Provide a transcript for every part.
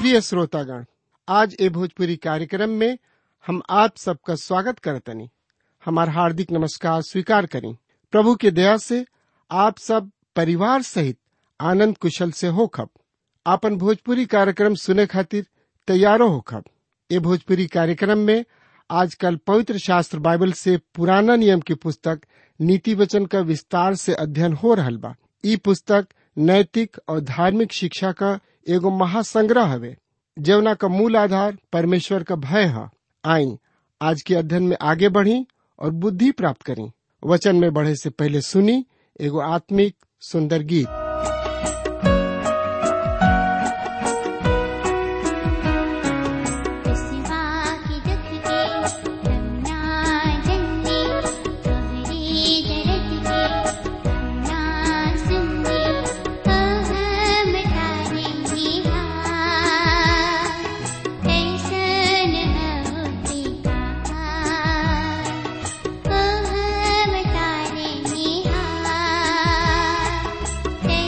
प्रिय श्रोतागण आज ए भोजपुरी कार्यक्रम में हम आप सबका स्वागत करतनी हमार हार्दिक नमस्कार स्वीकार करें प्रभु के दया से आप सब परिवार सहित आनंद कुशल से होखब आपन भोजपुरी कार्यक्रम सुने खातिर तैयारो होखब ए भोजपुरी कार्यक्रम में आजकल पवित्र शास्त्र बाइबल से पुराना नियम की पुस्तक नीति वचन का विस्तार से अध्ययन हो रहल बा ई पुस्तक नैतिक और धार्मिक शिक्षा का एगो महासंग्रह हवे जवना का मूल आधार परमेश्वर का भय है आई आज के अध्ययन में आगे बढ़ी और बुद्धि प्राप्त करी वचन में बढ़े से पहले सुनी एगो आत्मिक सुंदर गीत सिवा की दुख के रंगना जंगी तोहरी दर्द के रंगना सुनगी हम तारे निहार कैसन होती कहार हम तारे निहार कैसन होती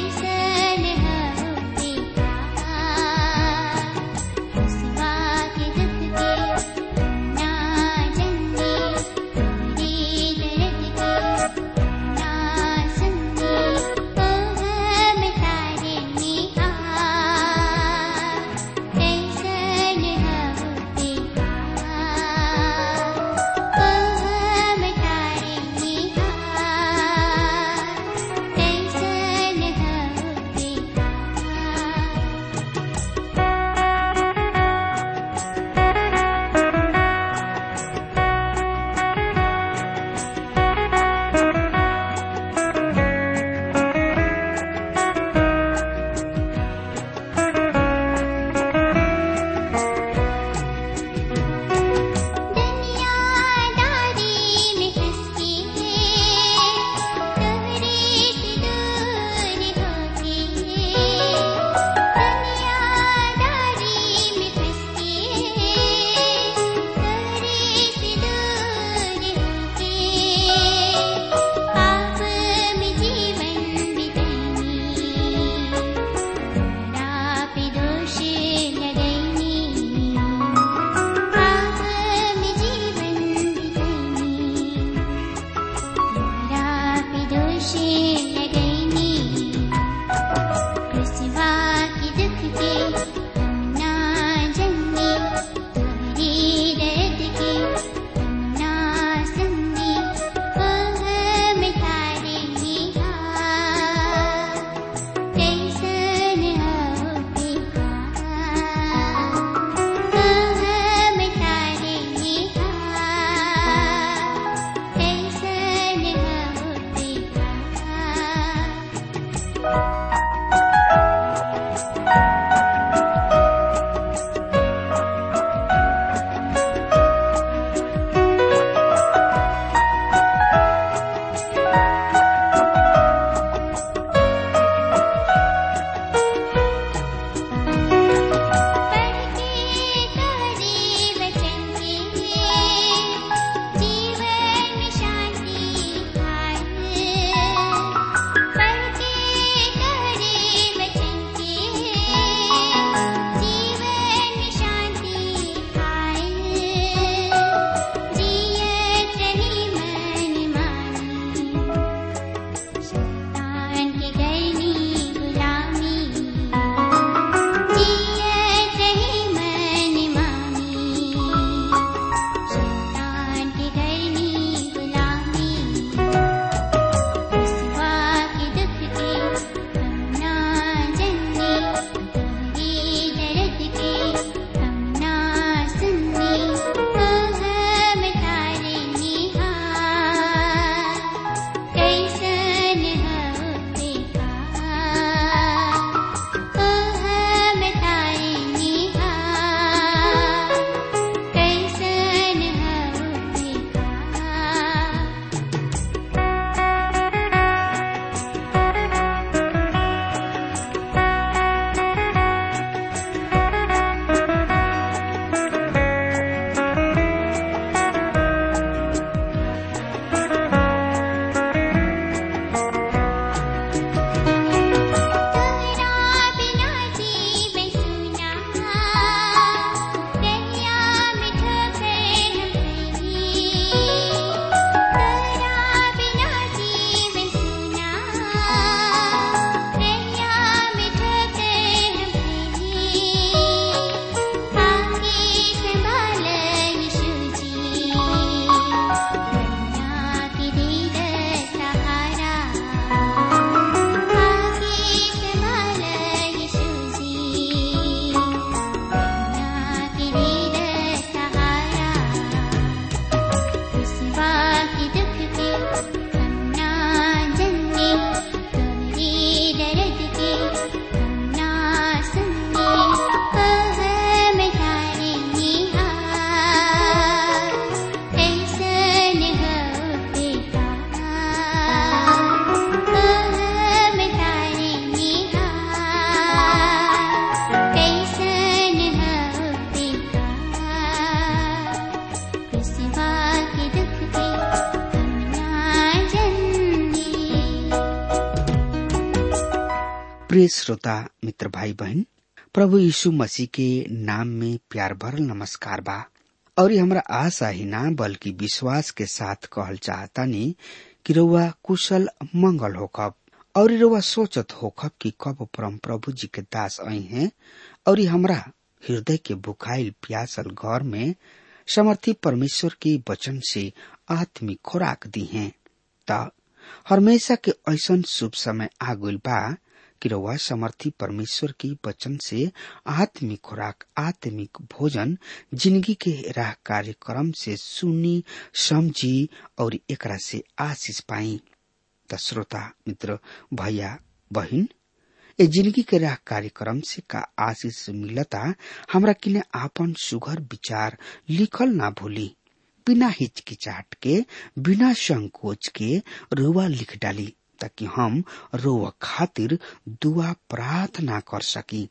प्रिय श्रोता मित्र भाई बहन प्रभु यीशु मसीह के नाम में प्यार भरल नमस्कार बा और ये हमरा आशा ही ना बल्कि विश्वास के साथ कहल चाहतानी कि रउआ कुशल मंगल होकब और रउआ सोचत होकब कि कब परम प्रभु जी के दास आई हैं और हमरा हृदय के बुखाइल प्यासल घर में समर्थी परमेश्वर के वचन से आत्मिक खुराक दी हैं त हमेशा के ऐसन शुभ समय आ गइल बा कि रउआ समर्थी परमेश्वर की वचन से आत्मिक खुराक आत्मिक भोजन जिंदगी के राह कार्यक्रम से सुनी समझी और एकरा से आशीष पाई त श्रोता मित्र भैया बहिन ए जिंदगी के राह कार्यक्रम से का आशीष मिलता हमरा किने आपन सुघर विचार लिखल ना भूली बिना हिचकिचाहट के बिना संकोच के रुआ लिख डाली ताकि हम रोआ खातिर दुआ प्रार्थना कर सकी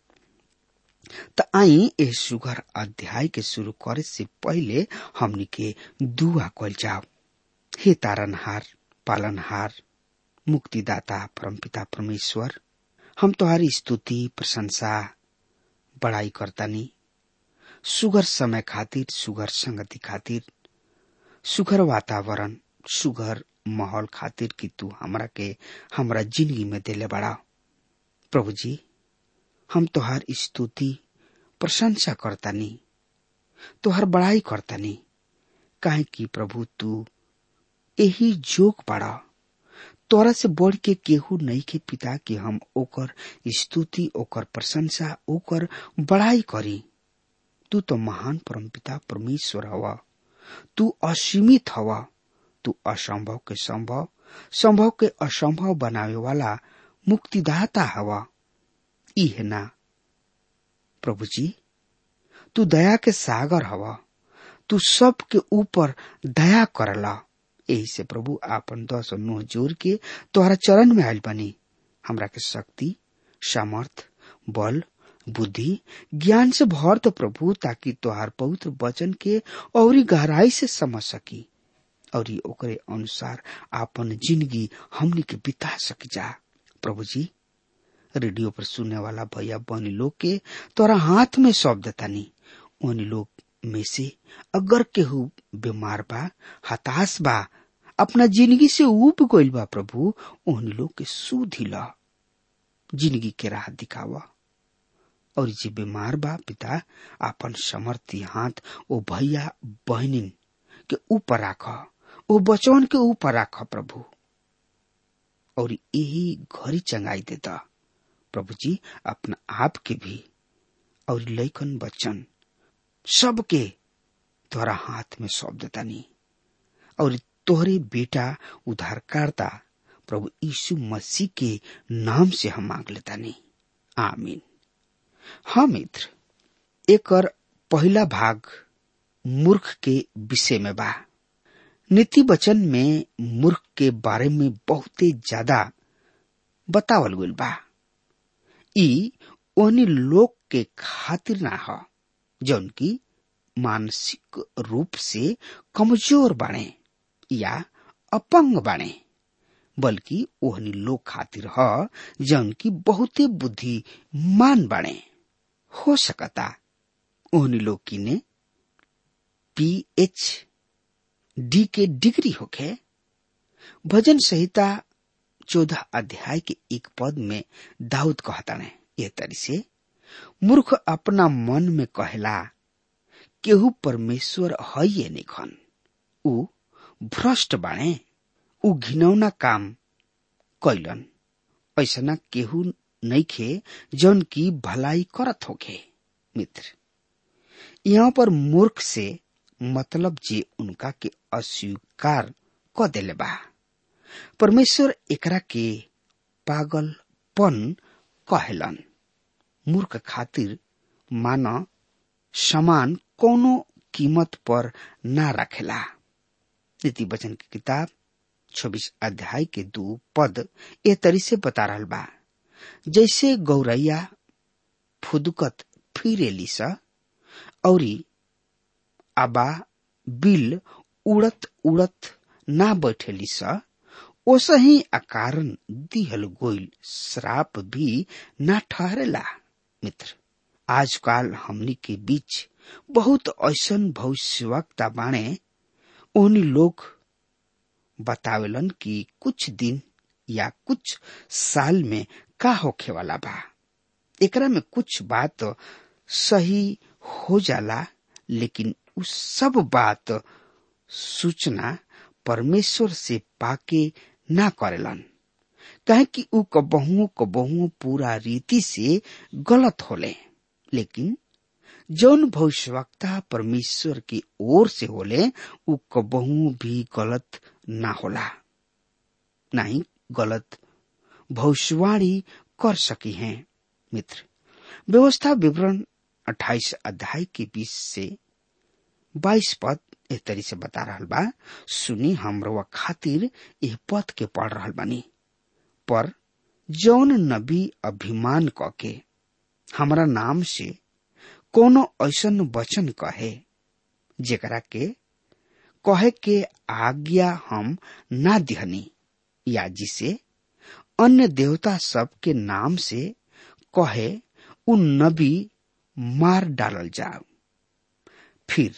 त आई ए सुगर अध्याय के शुरू करे से पहले हमनी के दुआ कल जाओ हे तारनहार पालनहार मुक्तिदाता परमपिता परमेश्वर हम तुम्हारी स्तुति प्रशंसा बड़ाई करतानी सुगर समय खातिर सुगर संगति खातिर सुगर वातावरण सुगर माहौल खातिर कि तू हमरा के हमरा जिंदगी में देले बड़ा प्रभु जी हम तोहार स्तुति प्रशंसा करतानी तोहार बड़ाई करतानी काहे कि प्रभु तू यही जोग बड़ा तोरा से बढ़ के केहू नहीं के पिता कि हम ओकर स्तुति ओकर प्रशंसा ओकर बड़ाई करी तू तो महान परमपिता परमेश्वर हवा तू असीमित हवा तू असंभव के संभव संभव के असंभव बनावे वाला मुक्तिदाता हवा ई है ना प्रभु जी तू दया के सागर हवा तू सब के ऊपर दया करला यही से प्रभु आपन दस और नोह जोर के तोहरा चरण में आयल बनी हमरा के शक्ति सामर्थ बल बुद्धि ज्ञान से भर तो प्रभु ताकि तोहार पवित्र वचन के और गहराई से समझ सकी और ओकरे अनुसार आपन जिंदगी हमनी के बिता सकी जा प्रभु जी रेडियो पर सुनने वाला भैया बहनी लोग के तोरा हाथ में सौंप देतानी उन लोग में से अगर केहू बीमार बा हताश बा अपना जिंदगी से ऊब गइल बा प्रभु उन लोग के सुधी ला जिंदगी के राह दिखावा और जे बीमार बा पिता आपन समर्थी हाथ ओ भैया बहनिन के ऊपर राख ओ बचवन के ऊपर राख प्रभु और यही घरी चंगाई देता प्रभु जी अपना आप के भी और लैकन बच्चन सबके तोहरा हाथ में सौंप देता नहीं और तोहरे बेटा उद्धारकर्ता प्रभु यीशु मसीह के नाम से हम मांग लेता नहीं आमीन हाँ मित्र एक और पहला भाग मूर्ख के विषय में बा नीति वचन में मूर्ख के बारे में बहुते ज्यादा बतावल गइल बा ई ओनी लोग के खातिर ना ह जौन की मानसिक रूप से कमजोर बाणे या अपंग बाणे बल्कि ओहनी लोग खातिर ह जौन की बहुते बुद्धिमान बाणे हो सकता ओहनी लोग की ने पीएच डी के डिग्री होखे भजन संहिता चौदह अध्याय के एक पद में दाऊद कहता ने यह तरी से मूर्ख अपना मन में कहला केहू परमेश्वर है ये निखन ऊ भ्रष्ट बाणे ऊ घिनौना काम कैलन ऐसना केहू नइखे जौन की भलाई करत होखे मित्र यहाँ पर मूर्ख से मतलब जे उनका के अस्वीकार क देले बा परमेश्वर एकरा के पागलपन कहलन मूर्ख खातिर मान समान कोनो कीमत पर ना रखेला नीति वचन की किताब छब्बीस अध्याय के दो पद ए तरी से बता रहल बा जैसे गौरैया फुदकत फिरेली स औरी आबा बिल उड़त उड़त ना बैठेली स ओसही अकारण दिहल गोइल श्राप भी ना ठहरेला मित्र आजकल हमनी के बीच बहुत ऐसन भविष्यवक्ता बाणे ओहनी लोग बतावेलन कि कुछ दिन या कुछ साल में का होखे वाला बा एकरा में कुछ बात सही हो जाला लेकिन उ सब बात सूचना परमेश्वर से पाके ना करेलन कहे कि उ कबहुओ कबहुओ पूरा रीति से गलत होले लेकिन जौन भविष्यवक्ता परमेश्वर की ओर से होले उ कबहू भी गलत ना होला नहीं गलत भविष्यवाणी कर सकी हैं मित्र व्यवस्था विवरण 28 अध्याय के 20 से 22 पद एह तरी से बता रहल बा सुनी हमरो खातिर यह पद के पढ़ रहल बानी पर जौन नबी अभिमान क के हमरा नाम से कोनो ऐसन वचन कहे जेकरा के कहे के आज्ञा हम ना दिहनी या जिसे अन्य देवता सब के नाम से कहे उन नबी मार डालल जाओ फिर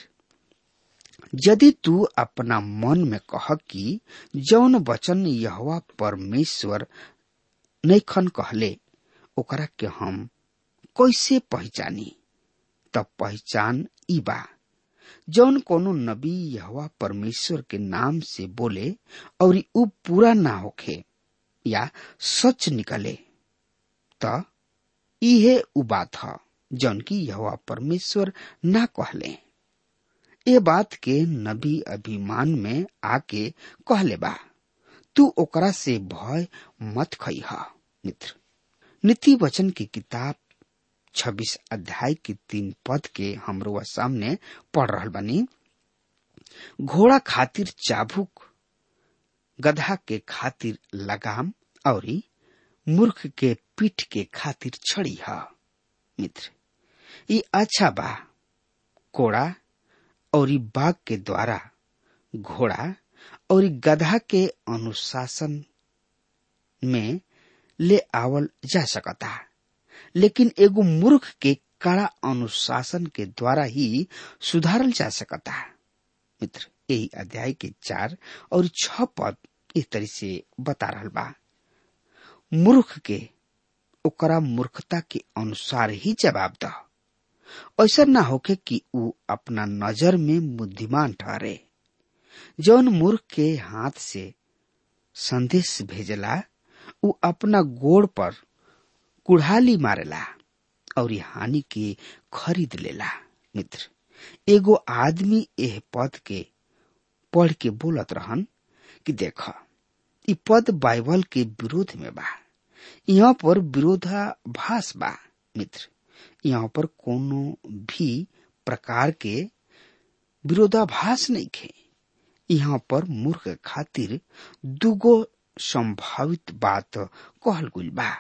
यदि तू अपना मन में कह कि जौन वचन यहवा परमेश्वर नैखन कहले ओकरा के हम कैसे पहचानी तब पहचान ई बा जौन कोनो नबी यहवा परमेश्वर के नाम से बोले और उ पूरा ना होखे या सच निकले त इहे उ बात ह जौन की यहवा परमेश्वर ना कहले ए बात के नबी अभिमान में आके कहले बा तू ओकरा से भय मत खई मित्र नीति वचन की किताब छब्बीस अध्याय के तीन पद के हमरो सामने पढ़ रहल बानी घोड़ा खातिर चाबुक गधा के खातिर लगाम और मूर्ख के पीठ के खातिर छड़ी ह मित्र ये अच्छा बा कोड़ा और बाघ के द्वारा घोड़ा और गधा के अनुशासन में ले आवल जा सकता लेकिन एगो मूर्ख के कड़ा अनुशासन के द्वारा ही सुधारल जा सकता मित्र यही अध्याय के चार और छ पद इस तरह से बता रहा बा मूर्ख के ओकरा मूर्खता के अनुसार ही जवाब द ऐसा ना होके कि उ अपना नजर में बुद्धिमान ठहरे जौन मूर्ख के हाथ से संदेश भेजला उ अपना गोड़ पर कुढ़ाली मारेला और हानि के खरीद लेला मित्र एगो आदमी एह पद के पढ़ के बोलत रहन कि देख इ पद बाइबल के विरोध में बा यहाँ पर विरोधाभास बा मित्र यहाँ पर कोनो भी प्रकार के विरोधाभास नहीं खे यहाँ पर मूर्ख खातिर दुगो संभावित बात कहल गुल बा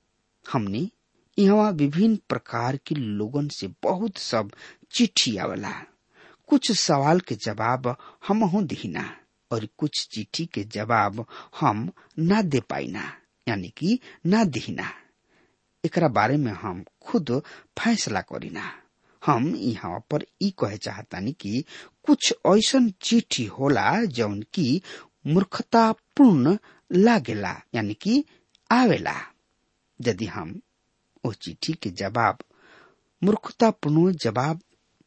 हमने यहाँ विभिन्न प्रकार के लोगन से बहुत सब चिट्ठी आवेला कुछ सवाल के जवाब हम हूं दीना और कुछ चिट्ठी के जवाब हम ना दे पाइना यानी कि ना दीना एकरा बारे में हम खुद फैसला करीना हम यहाँ पर ई कहे चाहतानी कि कुछ ऐसन चिट्ठी होला जौन की मूर्खतापूर्ण लागेला यानी कि आवेला यदि हम ओ चिट्ठी के जवाब मूर्खतापूर्ण जवाब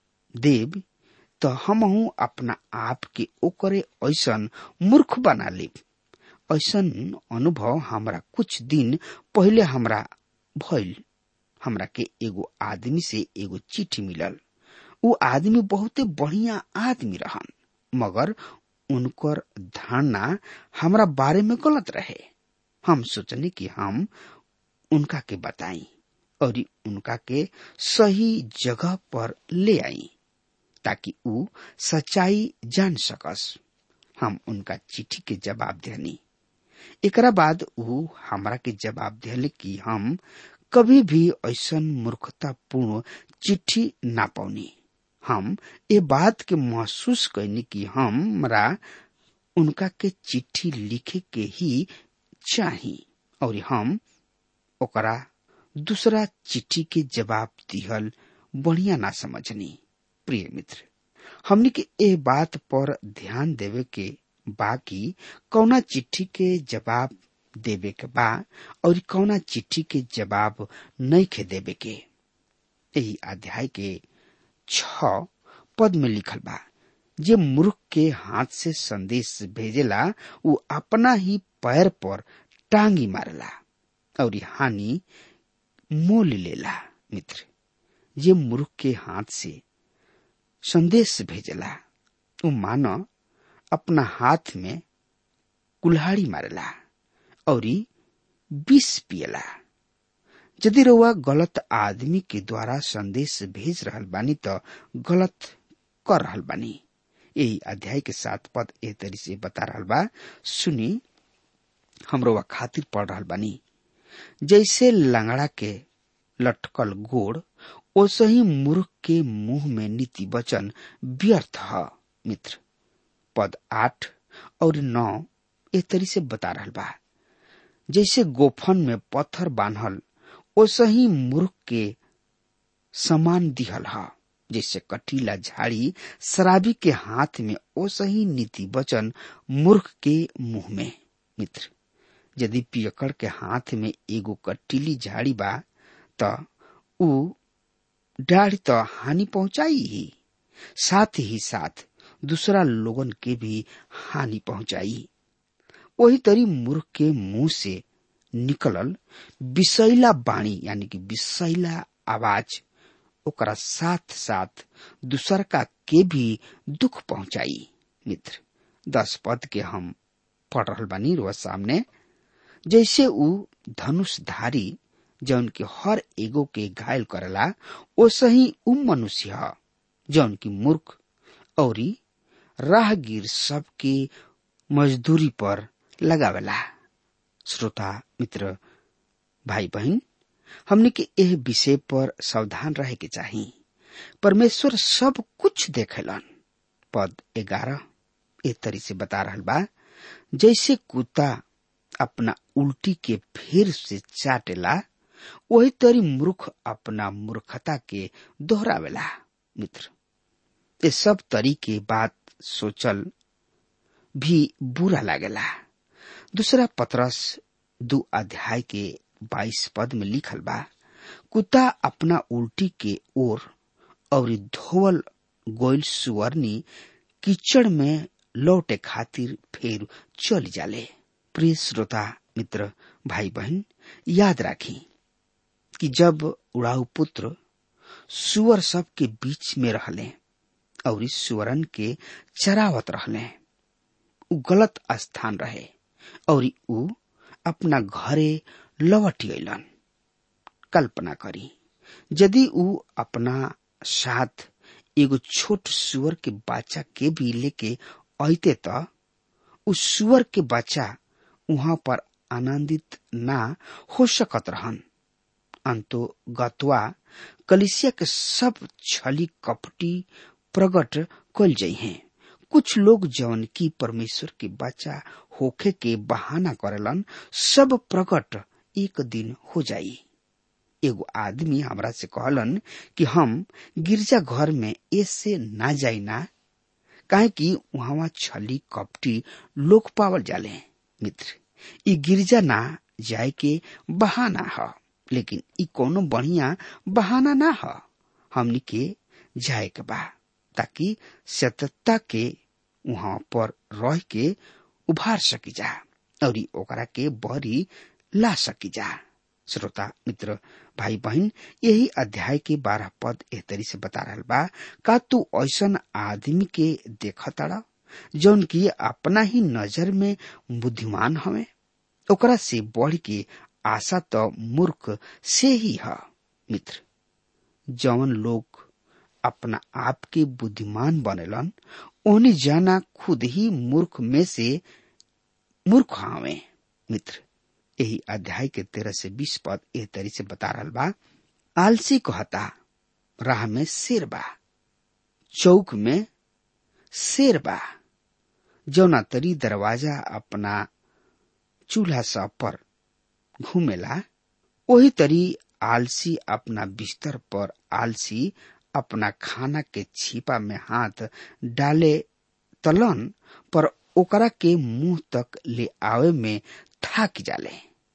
देव तो हम अपना आप के ओकरे ऐसन मूर्ख बना लेब ऐसन अनुभव हमरा कुछ दिन पहले हमरा भइल हमरा के एगो आदमी से एगो चिट्ठी मिलल उ आदमी बहुते बढ़िया आदमी रहन मगर उनकर धारणा हमरा बारे में गलत रहे हम सोचने कि हम उनका के बताई और उनका के सही जगह पर ले आई ताकि उ सच्चाई जान सकस हम उनका चिट्ठी के जवाब देनी एकरा बाद उ हमरा के जवाब दिले कि हम कभी भी ऐसन मूर्खतापूर्ण चिट्ठी ना पौनी हम ये बात के महसूस कैनी कि हमरा उनका के चिट्ठी लिखे के ही चाही और हम ओकरा दूसरा चिट्ठी के जवाब दिहल बढ़िया ना समझनी प्रिय मित्र हमनी के ए बात पर ध्यान देवे के बाकी कौना चिट्ठी के जवाब देवे के बा और कौना चिट्ठी के जवाब नहीं के देवे के यही अध्याय के छ पद में लिखल बा जे मूर्ख के हाथ से संदेश भेजेला वो अपना ही पैर पर टांगी मारेला और हानि मोल लेला मित्र जे मूर्ख के हाथ से संदेश भेजेला वो मानो अपना हाथ में कुल्हाड़ी मारेला और विष पियला यदि रउआ गलत आदमी के द्वारा संदेश भेज रहल बानी तो गलत कर रहल बानी यही अध्याय के साथ पद ए तरी से बता रहल बा सुनी हम रउआ खातिर पढ़ रहल बानी जैसे लंगड़ा के लटकल गोड़ ओसे ही मूर्ख के मुंह में नीति वचन व्यर्थ है मित्र पद आठ और नौ ए तरी से बता रहल बा जैसे गोफन में पत्थर बांधल ओसे ही मूर्ख के समान दिहल है जैसे कटीला झाड़ी शराबी के हाथ में ओसे ही नीति वचन मूर्ख के मुंह में मित्र यदि पियकड़ के हाथ में एगो कटीली झाड़ी बा त ऊ डाढ़ तो हानि पहुंचाई ही साथ ही साथ दूसरा लोगन के भी हानि पहुंचाई वही तरी मूर्ख के मुंह से निकलल विषैला बाणी यानी कि विषैला आवाज ओकरा साथ साथ दूसर का के भी दुख पहुंचाई मित्र दस पद के हम पढ़ रहल बानी रोज सामने जैसे ऊ धनुषधारी जौन की हर एगो के घायल करेला ओसे ही ऊ मनुष्य ह जौन की मूर्ख औरी राहगीर सबके मजदूरी पर लगावेला श्रोता मित्र भाई बहन हमने के एह विषय पर सावधान रहे के चाही परमेश्वर सब कुछ देखेलन पद ग्यारह ए तरी से बता रहल बा जैसे कुत्ता अपना उल्टी के फिर से चाटेला वही तरी मूर्ख अपना मूर्खता के दोहरावेला मित्र ये सब तरी के बात सोचल भी बुरा लागेला दूसरा पत्रस दो अध्याय के बाईस पद में लिखल बा कुत्ता अपना उल्टी के ओर और धोवल गोयल सुअरनी कीचड़ में लौटे खातिर फिर चल जाले प्रिय श्रोता मित्र भाई बहन याद राखी कि जब उड़ाऊ पुत्र सुअर सब के बीच में रहले और इस सुअरन के चरावत रहले उ गलत स्थान रहे और उ अपना घरे लौट गईलन कल्पना करी यदि उ अपना साथ एगो छोट सुअर के बच्चा के भी लेके अते त उस सुअर के बच्चा वहां पर आनंदित ना हो सकत रहन अंतो गतवा कलिसिया के सब छली कपटी प्रकट कल जाइ हैं कुछ लोग जौन की परमेश्वर के बच्चा होखे के बहाना करेलन सब प्रकट एक दिन हो जाई एगो आदमी हमरा से कहलन कि हम गिरजा घर में ऐसे ना जाई ना काहे कि वहां छली कपटी लोग पावल जाले मित्र ई गिरजा ना जाए के बहाना है लेकिन ई कोनो बढ़िया बहाना ना ह हमनी के जाए के बा ताकि सतता के वहां पर रह के उभार सकी जा और ओकरा के बहरी ला सकी जा श्रोता मित्र भाई बहन यही अध्याय के बारह पद एह तरी से बता रहा बा का तू ऐसन आदमी के देखताड़ा जौन की अपना ही नजर में बुद्धिमान हवे ओकरा से बढ़ के आशा तो मूर्ख से ही है मित्र जौन लोग अपना आप के बुद्धिमान बनेलन ओने जाना खुद ही मूर्ख में से मूर्ख हवे मित्र यही अध्याय के तेरह से बीस पद एह तरी से बता रहा बा आलसी कहता राह में शेर बा चौक में शेर बा जौना तरी दरवाजा अपना चूल्हा सब पर घूमेला वही तरी आलसी अपना बिस्तर पर आलसी अपना खाना के छिपा में हाथ डाले तलन पर ओकरा के मुंह तक ले आवे में थाक जाले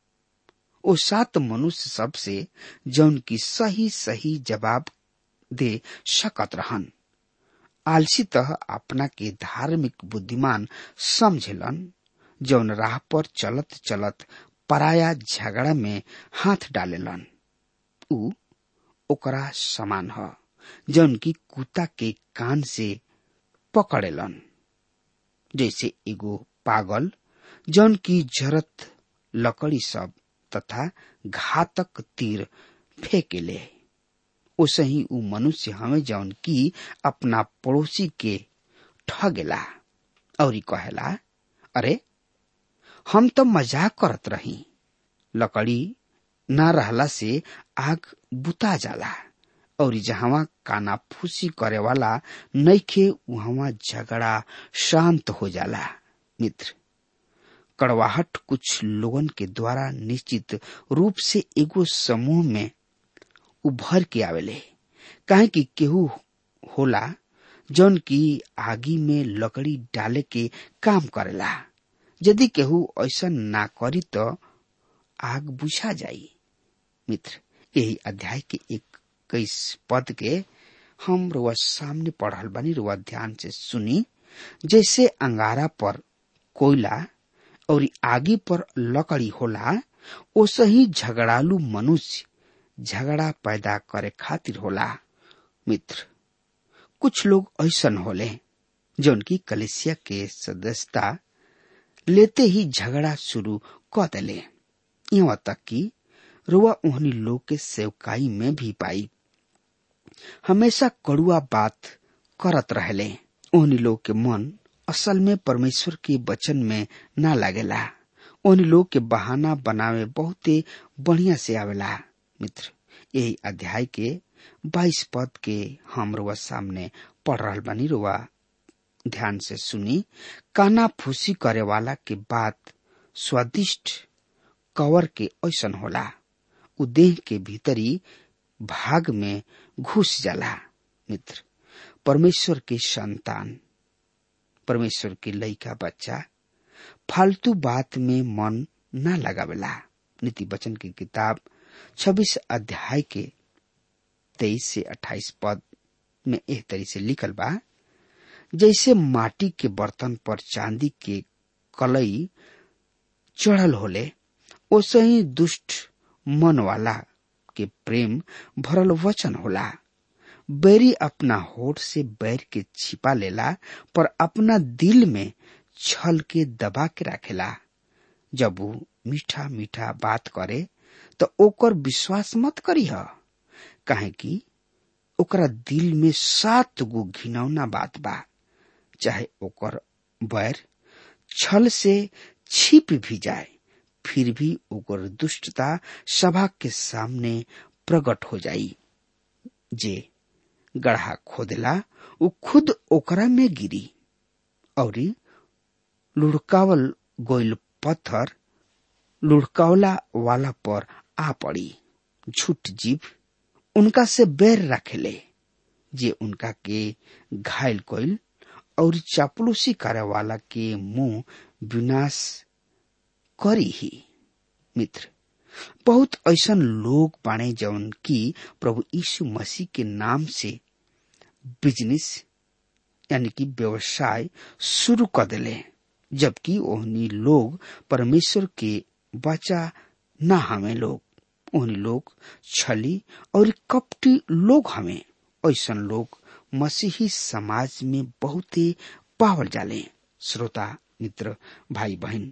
ओ सात मनुष्य सबसे जौन की सही सही जवाब दे सकत रहन आलसी तह अपना के धार्मिक बुद्धिमान समझेलन जौन राह पर चलत चलत पराया झगड़ा में हाथ डालेलन उ ओकरा समान ह जौन की कुत्ता के कान से पकड़ेलन जैसे एगो पागल जौन की जरत लकड़ी सब तथा घातक तीर फेंकेले ओसे ही उ मनुष्य हमें जौन की अपना पड़ोसी के ठगेला और कहेला अरे हम तो मजाक करत रही लकड़ी ना रहला से आग बुता जाला और जहां काना फूसी करे वाला नईखे वहां झगड़ा शांत हो जाला मित्र कड़वाहट कुछ लोगन के द्वारा निश्चित रूप से एगो समूह में उभर के आवेले काहे कि केहू होला जौन की आगी में लकड़ी डाले के काम करेला यदि केहू ऐसा ना करी तो आग बुझा जाई मित्र यही अध्याय के इक्कीस पद के हम रुआ सामने पढ़ल बनी रुआ ध्यान से सुनी जैसे अंगारा पर कोयला और आगी पर लकड़ी होला ओसे ही झगड़ालू मनुष्य झगड़ा पैदा करे खातिर होला मित्र कुछ लोग ऐसन होले जौन की कलिसिया के सदस्यता लेते ही झगड़ा शुरू कर दिले यहाँ तक कि रुआ उहनी लोग के सेवकाई में भी पाई हमेशा कड़ुआ बात करत रहले उहनी लोग के मन असल में परमेश्वर के वचन में ना लागेला उन लोग के बहाना बनावे बहुते बढ़िया से आवेला मित्र यही अध्याय के बाईस पद के हम रुआ सामने पढ़ रहा बनी रुआ ध्यान से सुनी काना फूसी करे वाला के बात स्वादिष्ट कवर के ऐसन होला उ देह के भीतरी भाग में घुस जाला मित्र परमेश्वर के संतान परमेश्वर के लइका बच्चा फालतू बात में मन न लगावेला नीति वचन की किताब 26 अध्याय के 23 से 28 पद में एह तरी से लिखल बा जैसे माटी के बर्तन पर चांदी के कलई चढ़ल होले ओसे ही दुष्ट मन वाला के प्रेम भरल वचन होला बैरी अपना होठ से बैर के छिपा लेला पर अपना दिल में छल के दबा के रखेला जब वो मीठा मीठा बात करे तो ओकर विश्वास मत करी काहे कि ओकरा दिल में सात गो घिनौना बात बा चाहे ओकर बैर छल से छिप भी जाए फिर भी ओकर दुष्टता सभा के सामने प्रकट हो जाई जे गढ़ा खोदला उ खुद ओकरा में गिरी और लुढ़कावल गोइल पत्थर लुढ़कावला वाला पर आ पड़ी झूठ जीव उनका से बैर रखेले जे उनका के घायल कोइल और चापलूसी करे वाला के मुंह विनाश करी ही मित्र बहुत ऐसन लोग बाणे जौन की प्रभु यीशु मसीह के नाम से बिजनेस यानी कि व्यवसाय शुरू कर दिले जबकि ओहनी लोग परमेश्वर के बचा न हमें लोग ओहनी लोग छली और कपटी लोग हमें ऐसन लोग मसीही समाज में बहुत ही पावल जाले श्रोता मित्र भाई बहन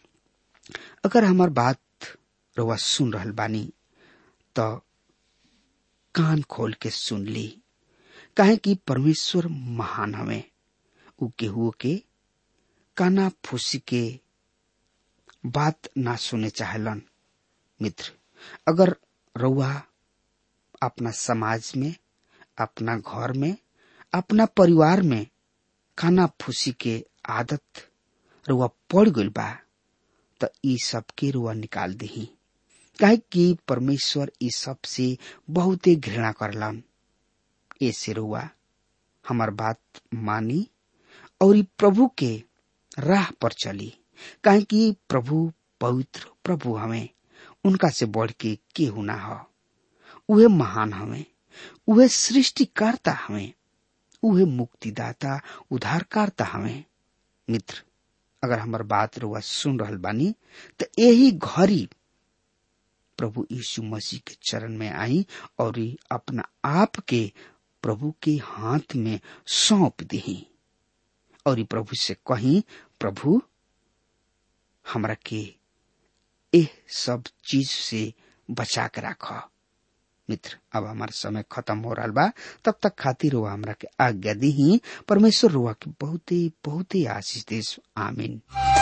अगर हमार बात रउआ सुन रहल बानी तो कान खोल के सुन ली काहे कि परमेश्वर महान हवे उ केहू के काना फूसी के बात ना सुने चाहलन मित्र अगर रउआ अपना समाज में अपना घर में अपना परिवार में काना फूसी के आदत रुआ पड़ गइल बा त ई सबके रुआ निकाल दही काहे कि परमेश्वर ई सब से बहुते घृणा करलन ऐसे रुआ हमार बात मानी और ई प्रभु के राह पर चली काहे कि प्रभु पवित्र प्रभु हमें उनका से बढ़ के केहू ना हो उहे महान हमें उहे सृष्टिकर्ता हमें उहे मुक्तिदाता उद्धारकर्ता हमें मित्र अगर हमार बात रुआ सुन रहल बानी तो यही घड़ी प्रभु यीशु मसीह के चरण में आई और ई अपना आप के प्रभु के हाथ में सौंप दी और ई प्रभु से कही प्रभु हमरा के एह सब चीज से बचा के राख मित्र अब हमार समय खत्म हो रहा बा तब तक खातिर रुआ हमरा के आज्ञा दी परमेश्वर रुआ के बहुते बहुते आशीष देश आमीन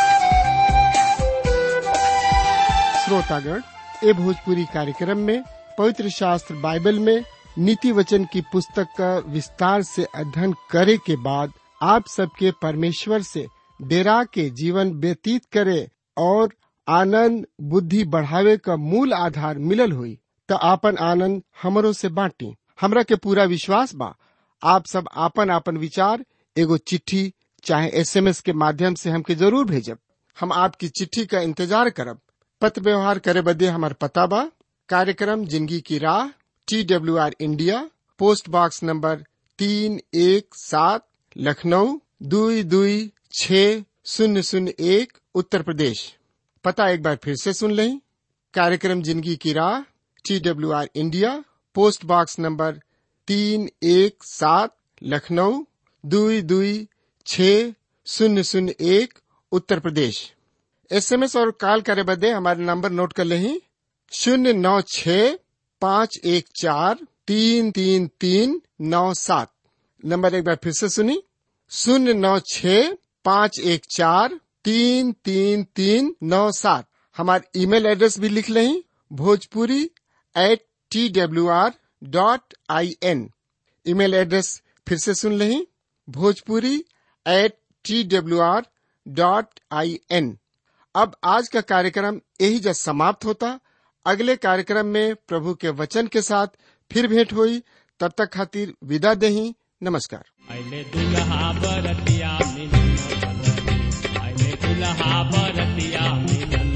श्रोतागण ए भोजपुरी कार्यक्रम में पवित्र शास्त्र बाइबल में नीति वचन की पुस्तक का विस्तार से अध्ययन करे के बाद आप सबके परमेश्वर से डेरा के जीवन व्यतीत करे और आनंद बुद्धि बढ़ावे का मूल आधार मिलल हुई तो आपन आनंद हमरो से बांटी हमरा के पूरा विश्वास बा आप सब आपन आपन विचार एगो चिट्ठी चाहे एसएमएस के माध्यम से हमके जरूर भेजब हम आपकी चिट्ठी का इंतजार करब पत्र व्यवहार करे बदे हमार पता बा कार्यक्रम जिंदगी की राह T W R India post box number तीन एक सात लखनऊ दुई दुई छ शून्य शून्य एक उत्तर प्रदेश पता एक बार फिर से सुन लें कार्यक्रम जिंदगी की राह T W R India post box number तीन एक सात लखनऊ दुई दुई छ शून्य शून्य एक उत्तर प्रदेश एसएमएस और कॉल करे बदे हमारे नंबर नोट कर लें शून्य नौ छ पाँच एक चार तीन तीन तीन नौ सात नंबर एक बार फिर से सुनी शून्य नौ छ पाँच एक चार तीन तीन तीन नौ सात हमारे ईमेल एड्रेस भी लिख लें Bhojpuri at T W R dot I N email address फिर से सुन लें Bhojpuri at T W R dot I N अब आज का कार्यक्रम यही जब समाप्त होता अगले कार्यक्रम में प्रभु के वचन के साथ फिर भेंट हुई तब तक खातिर विदा देही नमस्कार आइले दुल्हा बरतिया मिलन चलली आइले दुल्हा बरतिया मिलन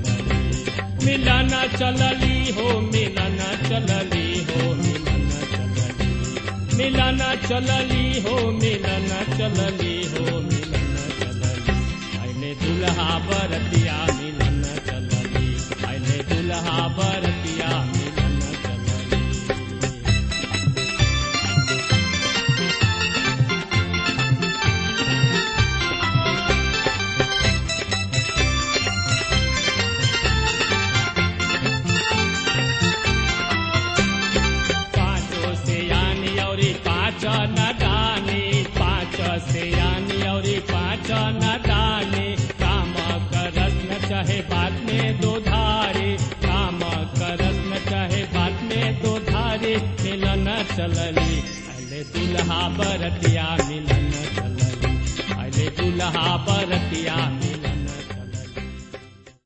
चलली मिलन चलली हो मिलन चलली हो मिलन चलली मिलन चलली हो मिलन चलली हो मिलन चलली आइले दुल्हा बरतिया मिलन चलली आइले दुल्हा बरतिया मिलन चलली पाँचों से यानी और पाँच न दानी पाँच से यानी और पाँच न दानी काम करस न चाहे बात में दो धारे काम करस न चाहे बात में दो धारे मिलन चलली अले दुल्हा बरतिया मिलन चलली अले दुल्हा बरतिया मिलन